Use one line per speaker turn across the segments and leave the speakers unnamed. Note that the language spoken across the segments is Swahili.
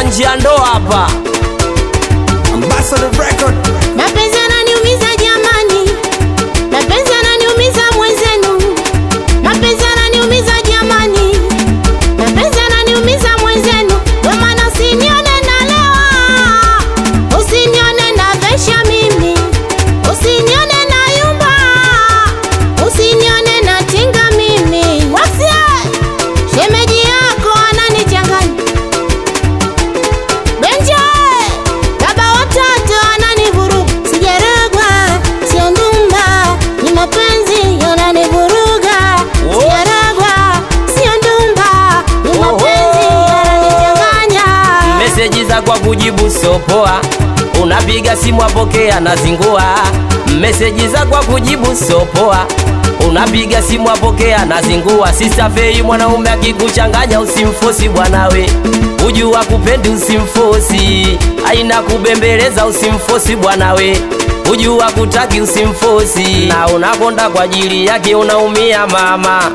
nje ya ndoa hapa.
Ambassador Record.
Mapenzi yananiumiza jamani, mapenzi yananiumiza mwenzenu, mapenzi yananiumiza jamani, mapenzi yananiumiza mwenzenu. Ndio maana usinione nalewa, usinione navesha mimi, usinione nayumba, usinione natinga mimi. Wasia shemeji yako ananichanganya Benja, baba watoto ananivuruga, sijarogwa, sio ndumba, ni mapenzi yananivuruga,
Oh.
sijarogwa, sio ndumba, ni mapenzi
Oho.
yananichanganya.
Meseji za kwa kujibu sopoa, unapiga simu apokea na zingua. Meseji za kwa kujibu sopoa, unapiga simu apokea na zingua. Sista Fei, mwanaume akikuchanganya usimfosi bwanawe, ujua kupendi usimfosi, aina kubembeleza usimfosi bwanawe ujua kutaki usimfosi, na unakonda kwa ajili yake unaumia mama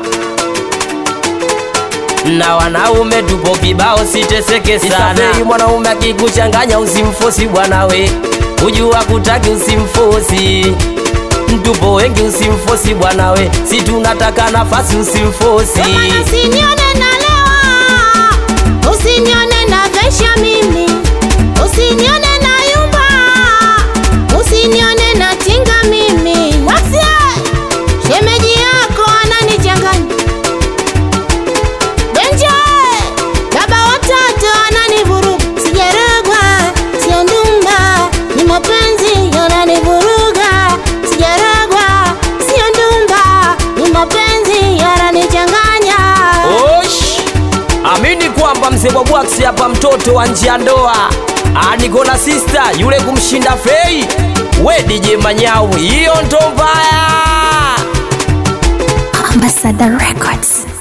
na wanaume tupo kibao, siteseke sana. Sisafiri mwanaume akikuchanganya usimfosi bwanawe, ujua kutaki usimfosi. Tupo wengi usimfosi bwanawe, si tunataka nafasi usimfosi.
Ndio maana usinione nalewa, usinione navesha mimi, usinione nayumba, usinione natinga mimi. Wasia, shemeji yako ananichanganya. Benja, baba watoto ananivuruga, sijarogwa, sio ndumba, ni mapenzi yananivuruga, sijarogwa, sio ndumba, ni mapenzi yananichanganya.
Osh, amini kwamba mzee wa bwaksi hapa, mtoto wa nje ya ndoa, Ah, niko na sista yule kumshinda Fei. We DJ Manyau, hiyo ndo mbaya.
Ambassador Records.